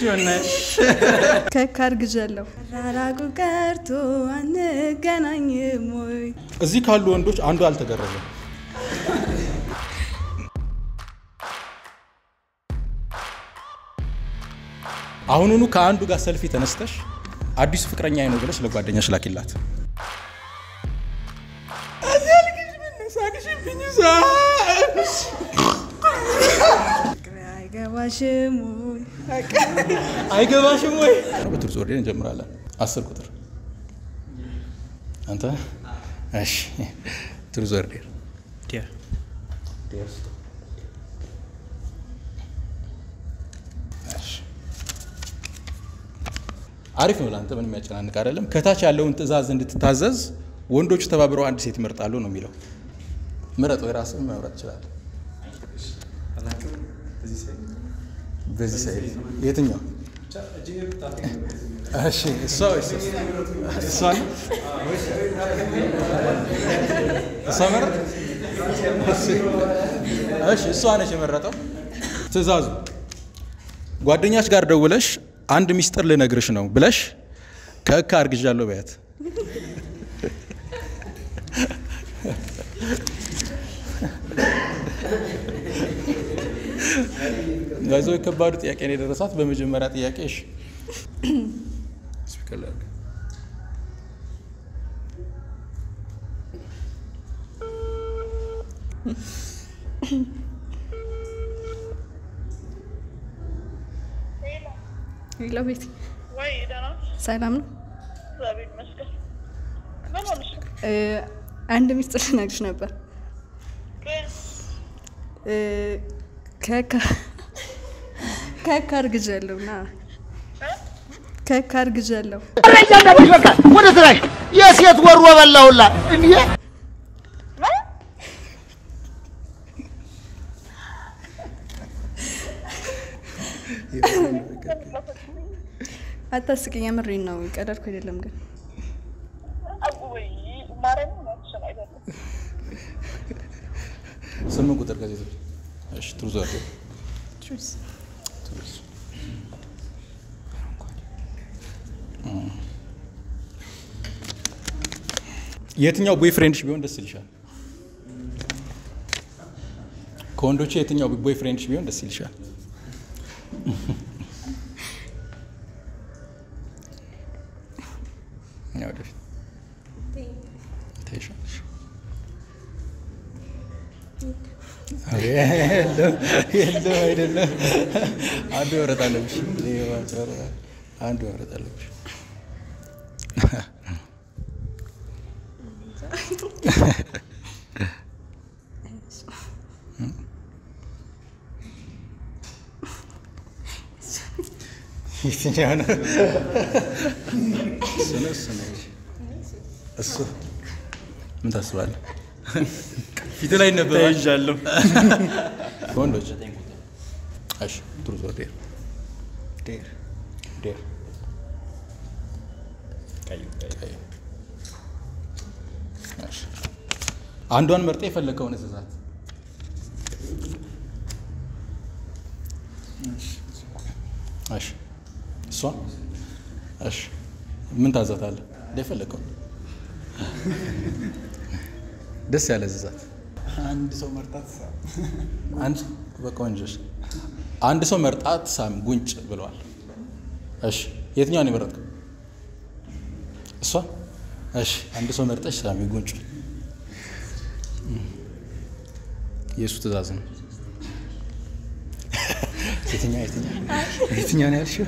ጆነሽ ከካ አርግዣለሁ ራራቁ ቀርቶ አንገናኝም ወይ እዚህ ካሉ ወንዶች አንዱ አልተገረዘም። አሁኑኑ ከአንዱ ጋር ሰልፊ ተነስተሽ አዲሱ ፍቅረኛ ነው ብለሽ ለጓደኛሽ ላኪላት። አይገባሽም ወይ አይገባሽም ወይ? በትርጽ ወርዴን እንጀምራለን። አስር ቁጥር አንተ። እሺ ትርጽ ወርዴን ዲያ አሪፍ ነው። ለአንተ ምን የሚያጨናንቅ አይደለም። ከታች ያለውን ትዕዛዝ እንድትታዘዝ ወንዶቹ ተባብረው አንድ ሴት ይመርጣሉ ነው የሚለው። ምረጥ ወይ ራስህ መምረጥ ትችላለህ። በዚህ ሳይድ የትኛው? እሺ እሷ ወይስ እሷ ነው? እሷ መረጥ። እሺ እሷ ነች የመረጠው። ትዕዛዙ ጓደኛች ጋር ደውለሽ አንድ ሚስጥር ልነግርሽ ነው ብለሽ ከእካ አርግዣለሁ በያት። ጋዞ የከባዱ ጥያቄ ነው የደረሳት። በመጀመሪያ ጥያቄ እሺ ስፒከር ላይ አድርግ። ሄሎ ቤት ወይ ደህና ነሽ? ሰላም ነው እግዚአብሔር ይመስገን። ምን ሆነሽ ነው? እ፣ አንድ ሚስጥር ልነግርሽ ነበር ግን እ፣ ከካ ከካ አርግዣለሁ ና ከካ አርግዣለሁ እያንዳንድሽ በቃ ወደ ስራሽ የሴት ወሮ በላውላ እንዴ አታስቅኝ የምሬን ነው ቀደድኩ አይደለም ግን ወይ ማርያም እውነትሽን አይደለም። ስምንት ቁጥር ጋዜጦች እሺ ትሩዝ ወርዴ ቹስ ትሩዝ የትኛው ቦይ ፍሬንድሽ ቢሆን ደስ ይልሻል? ከወንዶቹ የትኛው ቦይ ፍሬንድሽ ቢሆን ደስ ይልሻል? ያው ወደፊት ትይሻለሽ። የለም የለም፣ አይደለም። አንዱ መምረጥ አለብሽ። ሌባ ጨራ፣ አንዱ መምረጥ አለብሽ። የትኛው ነው? እሱ ነው እሱ ነው እሱ ምን ታስባለህ? ፊት ላይ ነበራል። ተይዣለሁ። ወንዶች እሺ፣ ትሩዝ ኦር ዴር? ዴር ዴር። ቀዩ ቀይ። እሺ፣ አንዷን መርጠህ የፈለከውን እዘዛት። እሺ፣ እሷ እሺ፣ ምን ታዛታለህ? እንደፈለከው ደስ ያለ እዘዛት። አንድ ሰው መርጣት አንድ በቆንጆች አንድ ሰው መርጣት ሳም ጉንጭ ብለዋል። እሺ የትኛውን የመረጥከው? እሷ። እሺ አንድ ሰው መርጠሽ ሳሚ ጉንጭ። የእሱ ትእዛዝ ነው። የትኛ የትኛ የትኛው ነው ያልሽው?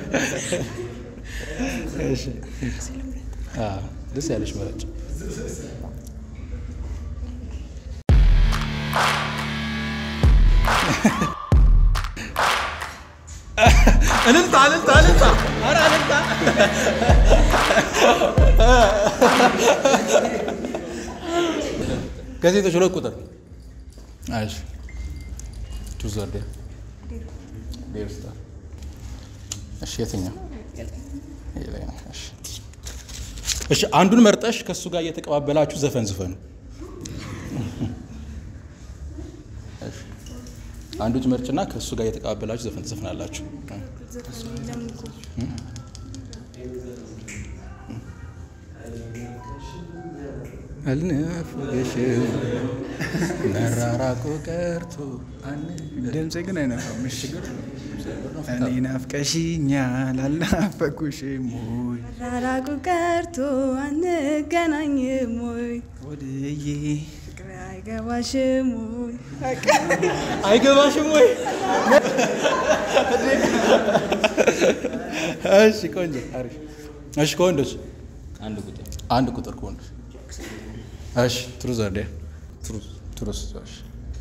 እሺ አዎ፣ ደስ ያለሽ መረጭ። እልልታ እልልታ እልልታ! ኧረ እልልታ! ጋዜጦች ሁለት ቁጥር እሺ ቹዝ ወርዴ ዴር ስታር እሺ የትኛው ይሄ ላይ ነው እሺ እሺ አንዱን መርጠሽ ከእሱ ጋር እየተቀባበላችሁ ዘፈን ዝፈኑ እሺ አንዱ መርጭና ከእሱ ጋር እየተቀባበላችሁ ዘፈን ትዘፍናላችሁ ዘፈን የለም እኮ አልናፍቅሽም መራራቁ ቀርቶ ድምፄ ግን አይነፋም። እሺ እኔ ናፍቀሽኛል አልናፈኩሽም ወይ መራራቁ ቀርቶ አንገናኝም ወይ ወድዬ ፍቅር አይገባሽም ወይ አይገባሽም ወይ? እሺ ቆንጆ አሪፍ። እሺ ከወንዶች አንድ ቁጥር አንድ ቁጥር ከወንዶች እሺ ትሩዝ አደ ትሩዝ ትሩዝ እሺ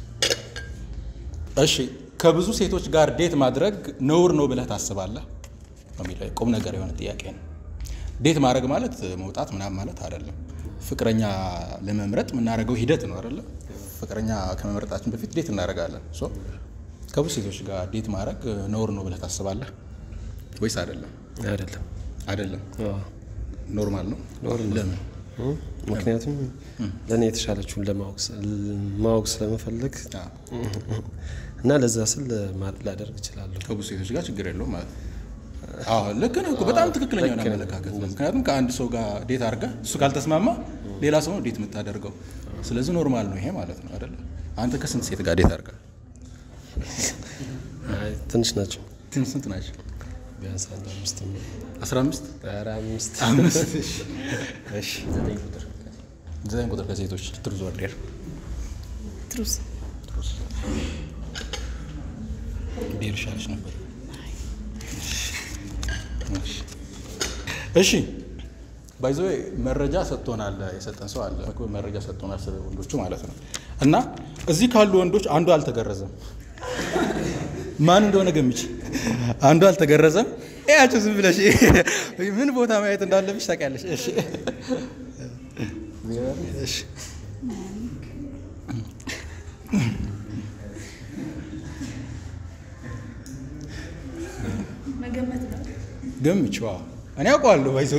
እሺ ከብዙ ሴቶች ጋር ዴት ማድረግ ነውር ነው ብለህ ታስባለህ? የሚለው ቁም ነገር የሆነ ጥያቄ ነው። ዴት ማድረግ ማለት መውጣት ምናምን ማለት አይደለም። ፍቅረኛ ለመምረጥ የምናደርገው ሂደት ነው አይደለም። ፍቅረኛ ከመምረጣችን በፊት ዴት እናደርጋለን። ሶ ከብዙ ሴቶች ጋር ዴት ማድረግ ነውር ነው ብለህ ታስባለህ ወይስ አይደለም? አይደለም አይደለም፣ አዎ። ኖርማል ነው። ኖርማል። ለምን? እ? ምክንያቱም ለእኔ የተሻለችውን ለማወቅ ስ- ማወቅ ስለመፈለግ አዎ። እና ለዛ ስል ማ- ላደርግ እችላለሁ። ከብዙ ሴቶች ጋር ችግር የለውም ማለት ነው። አዎ ልክ ነህ እኮ በጣም ትክክለኛ የሆነ አመለካከት ነው። ምክንያቱም ከአንድ ሰው ጋር ዴት አድርገህ እሱ ካልተስማማ ሌላ ሰው ነው ዴት የምታደርገው። ስለዚህ ኖርማል ነው ይሄ ማለት ነው አይደለ? አንተ ከስንት ሴት ጋር ዴት አድርገህ? አይ፣ ትንሽ ናቸው ስንት ስንት ናቸው? ቢያንስ አንድ አምስት ነው። 15 ኧረ አምስት አምስት እሺ። እሺ ዘጠኝ ቁጥር ከሴቶች ትሩዝ ወርዴር ትሩስ ዴር ይሻልሽ ነበር። እሺ። እሺ ባይዘ መረጃ ሰጥቶናል፣ የሰጠን ሰው አለ። መረጃ ሰጥቶናል ስለ ወንዶቹ ማለት ነው። እና እዚህ ካሉ ወንዶች አንዱ አልተገረዘም። ማን እንደሆነ ገምች። አንዱ አልተገረዘም። ያቸው ዝም ብለሽ ምን ቦታ ማየት እንዳለብሽ ታውቂያለሽ። እሺ እሺ መገመት ነው። ገምችዋ እኔ አውቀዋለሁ። ባይዘ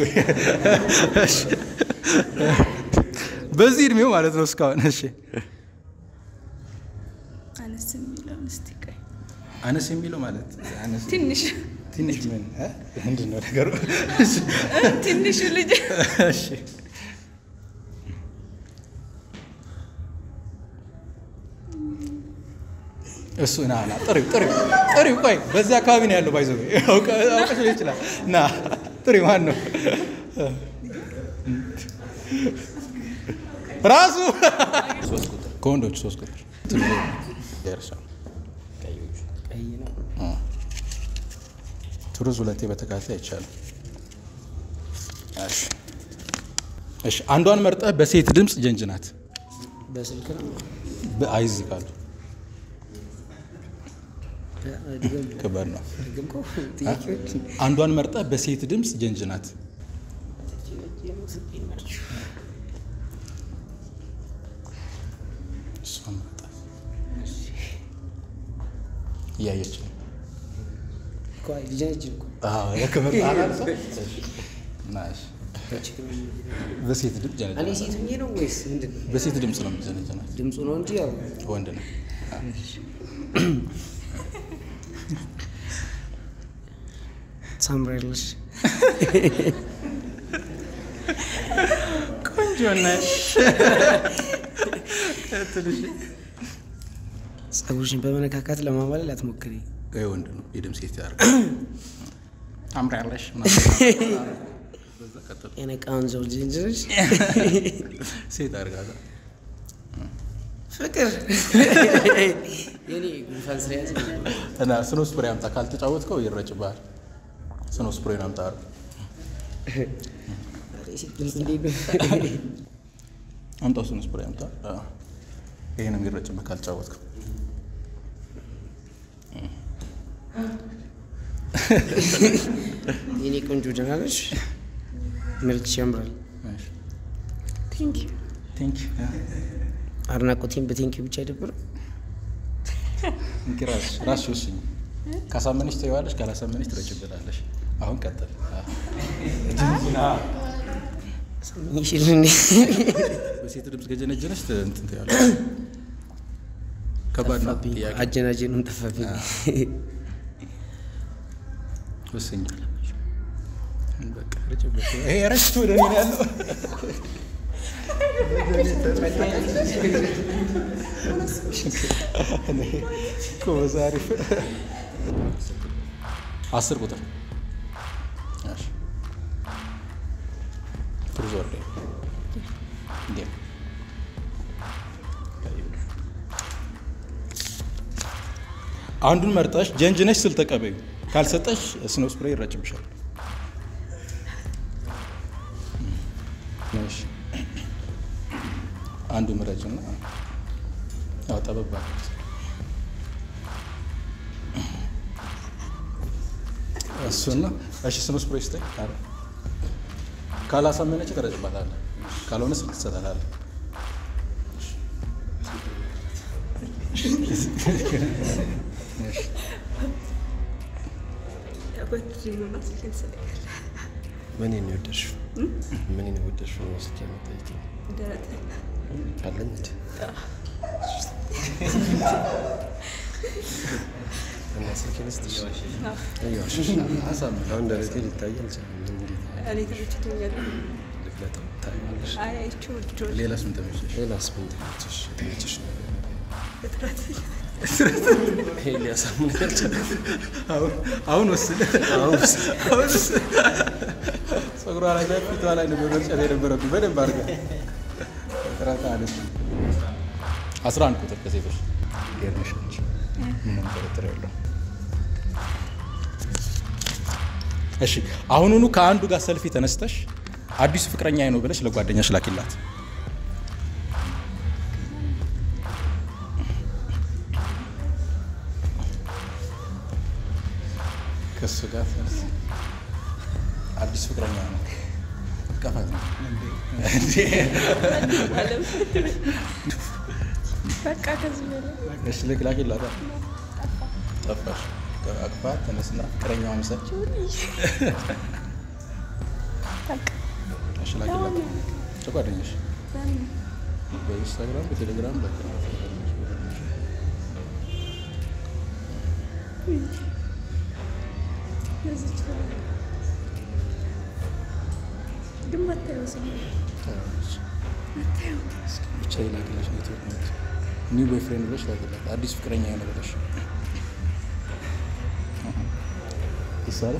በዚህ እድሜው ማለት ነው እስካሁን። እሺ አነስ የሚለውን እስቲ ቆይ አነስ የሚለው ማለት አነስ ትንሽ ትንሽ ምን እ? ምንድን ነው ነገሩ? ትንሹ ልጅ እሺ እሱ ና ና ጥሪው ጥሪው ጥሪው ቆይ በዚህ አካባቢ ነው ያለው ባይዘ አውቀሽ ሊሆን ይችላል ና ጥሪው ማን ነው ራሱ ከወንዶች ሶስት ቁጥር ደርሷል ቀይ ነው። ቱሩዝ ሁለቴ በተከታታይ አይቻልም እሺ እሺ አንዷን መርጠህ በሴት ድምፅ ጀንጅናት በስልክ ነው። በአይዝ ካሉ ድገም ከባድ ነው ድገም እኮ ጥያቄዎች አንዷን መርጠህ በሴት ድምፅ ጀንጅናት እሷን መርጠህ እያየች ነው እኮ አይ ልጅ ነች እኮ አዎ፣ የክብር ጣላት ሰው ናሽ በሴት ድምፅ እኔ ጀነጀናት ሴት ሆኜ ነው ወይስ ምንድን ነው? በሴት ድምፅ ነው የምትጀነጀናት ድምፁ ነው እንጂ ያው ወንድ ነው ታምሪያለሽ። ቆንጆ ነሽ ጸጉርሽን በመነካካት ለማማለል አትሞክሪ። ይሄ ወንድ ነው የድምፅ ሴት ያደርግ ታምሪያለሽ ምናምን በዛ ቀጥል የነቃውን ሰው ጅንጅርሽ ሴት አድርጋታ ፍቅር የኔ ጉንፋን ስለያዘ እና ስኖ ስፕሬ አምጣ ካልተጫወትከው ይረጭብሃል ስኖ ስፕሬ አምጣ አሉ ሴት ድምፅ እንዴት ነው? አምጣው ስኖ ስፕሬ አምጣ አዎ። ይሄንም ይረጭብህ ካልተጫወትከው የኔ ቆንጆ ደህና ነሽ? መልክሽ ያምራል። ቴንክ ዩ ቴንክ አድናቆቴን በቴንኪ ብቻ አይደብርም። ራስሽ ራስሽ ወስኝ ካሳመነሽ ትይዋለሽ ካላሳመነሽ ትረጭበታለሽ አሁን ቀጥል አዎ። ይሽል እንዴ በሴት ድምፅ ገጀነጀነች እንትን ትያለሽ ከባድ ነው ጥያቄ አጀናጀኑን ጠፋብኝ። ወሰኝ በቃ ርጭበት። ይሄ ረጭት ወደ እኔ ነው ያለው። ጎበዝ፣ አሪፍ። አስር ቁጥር እሺ። ትሩዝ ኦር ዴር? ዴር። አንዱን መርጠሽ ጀንጅነሽ ስል ተቀበዩ። ካልሰጠሽ ስኖው ስፕሬይ ይረጭብሻል። እሺ። አንዱ ምረጭና ያው ጠበብ አድርጊት። እሱና እሺ፣ ስኖው ስፕሬይ ስጠኝ። አረ ካላሳመነች ትረጭባታለህ፣ ካልሆነ ስልክ ትሰጣታለህ። ምን ነው የወደድሽው? ምን ነው የወደድሽው? ነው ስልክ የምጠይቂው አለኝ እንዴ? እና ስልክ ልስጥሽ? እየዋሸሽ ነው። አሳምን። አሁን ደረቴ ሊታይ አልቻለም። እንዴት እኔ ተመችቶኛል። ልግለጠው? ታይዋለሽ። አይ አይቼው ልጆች ሌላስ ምን ተመቸሽ? ሌላስ ምን ተመቸሽ? የተመቸሽ ነገር ይሄ ሊያሳምን አልቻለም። አሁን ወስድ አሁን ጸጉሯ ላይ ላይ ፊቷ ላይ ነበር መርጨት የነበረብኝ በደንብ አድርገህ ጥረት አለች። አስራ አንድ ቁጥር ከሴቶች ጌርነሽ ነች። ምንም ጥርጥር የለው። እሺ አሁኑኑ ከአንዱ ጋር ሰልፊ ተነስተሽ አዲሱ ፍቅረኛ ነው ብለሽ ለጓደኛሽ ላኪላት። ከሱ ጋር ተነስ። አዲስ ፍቅረኛ ነው። ቀፋት ነው እንዴ? በቃ ከዚህ በላይ እሺ ልክ ላኪላታ። ጠፋሽ። አቅፋት ተነስና ፍቅረኛዋ ምሰል። እሺ ላኪላት ለጓደኛሽ በኢንስታግራም በቴሌግራም በቃ ለዚች ግን መታየው ስም ብቻ ይላክልሽ ኔትወርክ ነው ኒው ቦይፍሬንድ ብለሽ ላኪላት። አዲስ ፍቅረኛ ነው ብለሽ ይሳለ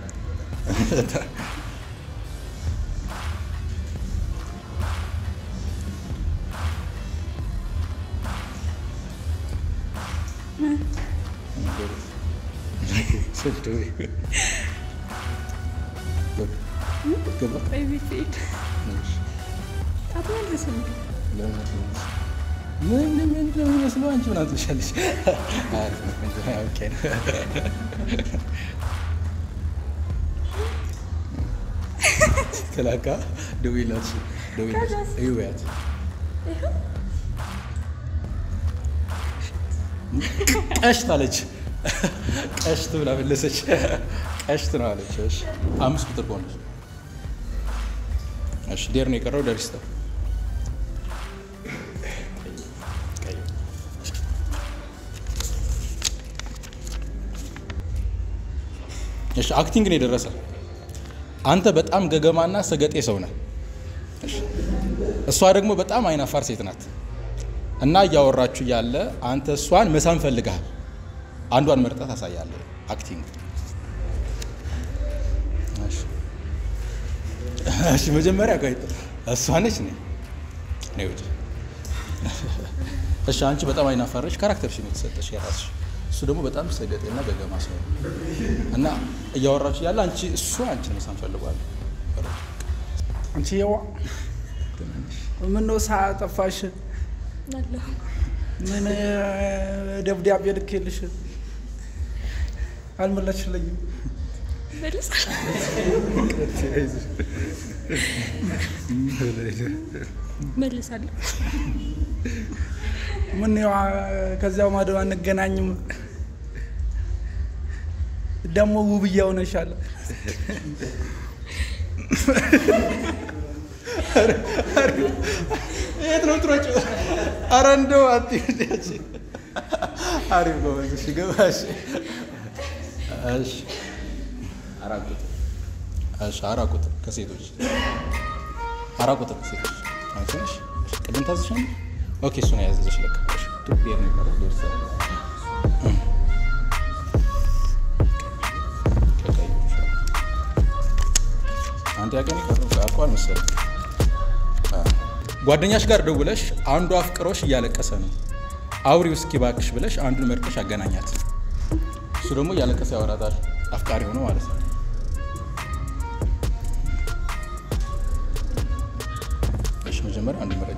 ገባ ቤት ሄድ አትመልስም ምን ምን ነው የሚመስለው? አንቺ ምን አትልሻለሽ? አሪፍ ነው፣ ቆንጆ ነው። ኦኬ ነው። ተላካ ደውይላት፣ ደውይላት፣ እዩ በያት። ቀሽት አለች። ቀሽት ብላ መለሰች። ቀሽት ነው አለች። እሺ አምስት ቁጥር ከሆነች እሺ፣ ዴር ነው የቀረው። ደሪስታ እሺ አክቲንግ ነው የደረሰ። አንተ በጣም ገገማና ሰገጤ ሰው ነህ። እሺ፣ እሷ ደግሞ በጣም አይናፋር ሴት ናት። እና እያወራችሁ ያለ አንተ እሷን መሳም ፈልገሃል። አንዷን መርጠህ ታሳያለህ። አክቲንግ እሺ፣ እሺ። መጀመሪያ ቆይ እሷ ነች ነ ነይ ውጭ። እሺ፣ አንቺ በጣም አይናፋረች ካራክተርሽ ነው የተሰጠሽ የራስሽ። እሱ ደግሞ በጣም ሰገጤና ገገማ ሰው ነው። እና እያወራችሁ ያለ አንቺ እሱ አንቺ መሳም ፈልጓል። አንቺ የዋ ምነው ሰዓት ጠፋሽ? አለሁ ምን ደብዳቤ ልኬልሽ አልመለስሽልኝም። መልስ መልሳለሁ። ምን ያው ከዚያው ማዶ አንገናኝም። ደግሞ ውብዬ ሆነሻል። የት ነው ትሮጭ? ኧረ እንደው አትሄዳች። አሪፍ ጎበዝ። እሺ ገባ። እሺ እሺ አራት ቁጥር እሺ አራት ቁጥር ከሴቶች አራት ቁጥር ከሴቶች አንቺ ነሽ። እሺ ቅድም ታዝሻል። ኦኬ እሱን ያዘዘሽ ለካ። እሺ ቱ ዴር ነው የሚባለው ዴር ሰ አንድ ያገኝ ቀረው አልቋል መሰለኝ። አ፣ ጓደኛሽ ጋር ደውለሽ አንዱ አፍቅሮሽ እያለቀሰ ነው አውሪው እስኪ እባክሽ ብለሽ አንዱን መርጠሽ አገናኛት። እሱ ደግሞ እያለቀሰ ያወራታል። አፍቃሪ ሆኖ ማለት ነው። እሺ መጀመሪያ አንዱ መረጭ።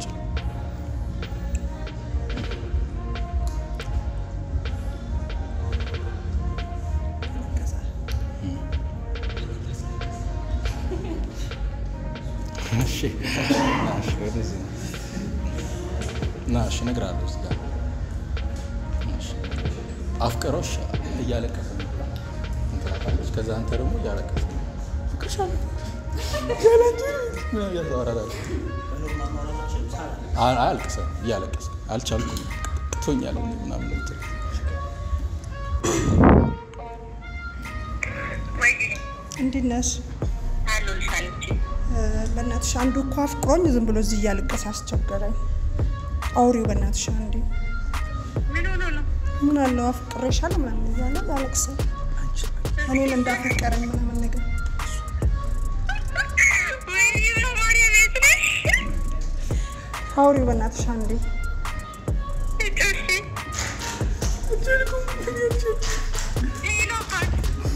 እሺ ና እሺ፣ ወደዚህ ና። ና እሺ፣ እነግርሃለሁ እዚህ ጋር እሺ። አፍቅሮሽ እያለቀሰ ነው ብላ እንትን ትላታለች። ከዛ አንተ ደግሞ እያለቀሰ ነው ፍቅርሻለሁ ያላንቺ ምናምን እያልክ ታወራታለህ። አይ አልቅሰ እያለቀሰ አልቻልኩም ቅቶኛል ምናምን እንትን ወይ እንዴት ነሽ? አሉልሽ አንቺ እ፣ በእናትሽ አንዱ እኮ አፍቅሮኝ ዝም ብሎ እዚህ እያለቀሰ አስቸገረኝ። አውሪው በእናትሽ አንዴ። ምን ሆኖ ነው? ምን አለው አፍቅሬሻለሁ ምናምን እያለ ያለቅሳል። እኔን እንዳፈቀረኝ ምናምን ነገር ወይ በማርያም የት ነሽ? አውሪው በእናትሽ አንዴ። እጮሽ ይህ ነው ፓት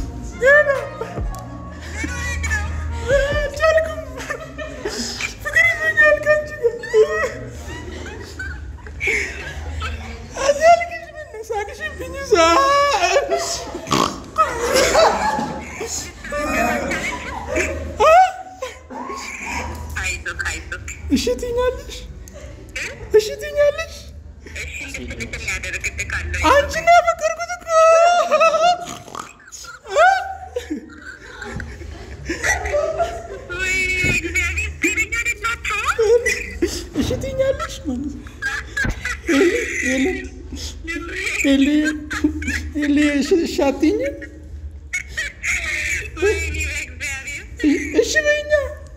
አይዞህ አይዞህ እሺ ትይኛለሽ? እሺ ትይኛለሽ? እሺ እንድትልሽ የሚያደርግልህ ካለ አንቺን ያፈቀርኩት እኮ ወይ እግዚአብሔር ጤነኛ አይደላችሁ? እሺ ትይኛለሽ ማለት ነው። ኤሊ ኤሊ ኤሊ እሺ እሺ አትይኝም? ወይኔ በእግዚአብሔር እሺ በይኛ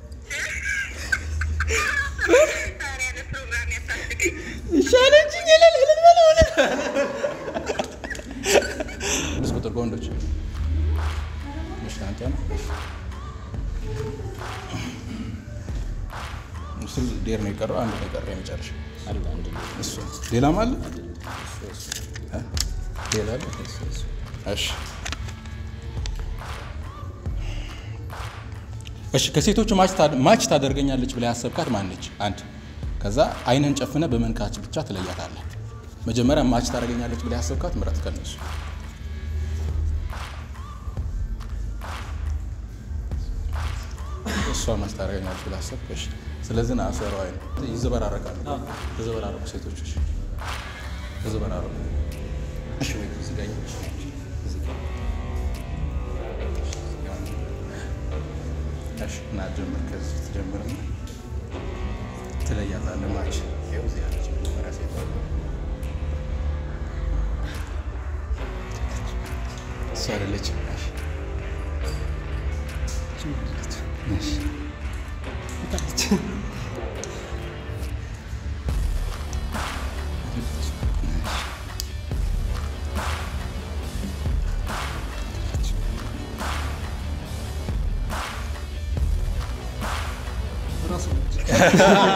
ዛሬ ያለ ፕሮግራም ያሳስቀኝ እሺ አለችኝ። እልል እልል በለው እልል ስድስት ቁጥር ከወንዶች እሺ አንተ ነው እሱ ዴር ነው የቀረው አንድ ነው የቀረው የመጨረሻ አለ አንድ ነው። እሱ ሌላም አለ እ? ሌላ አለ እሺ እሺ ከሴቶቹ ማች ታድ- ማች ታደርገኛለች ብላ ያሰብካት ማነች? አንድ ከዛ አይንህን ጨፍነ በመንካች ብቻ ትለያታለህ። መጀመሪያ ማች ታደርገኛለች ብላ ያሰብካት ምረት ከነሱ እሷ ማች ታደርገኛለች ብላ አሰብክ። እሺ ስለዚህ ና አሰሩ አይን ይዘበራረቃሉ። ተዘበራረቁ ሴቶች እሺ ተዘበራረቁ። እሺ ወይ እዚህ ጋር እሺ፣ እዚህ ጋር እሺ እና ጀምር። ከዚህ ትጀምርና ትለያታለህ። ማች ይኸው እዚህ ያለች መጀመሪያ ሴት እሷ አይደለችም። እሺ እሺ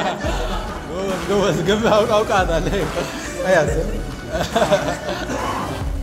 ጎበዝ ጎበዝ፣ ገብ አውቃታለህ። አያት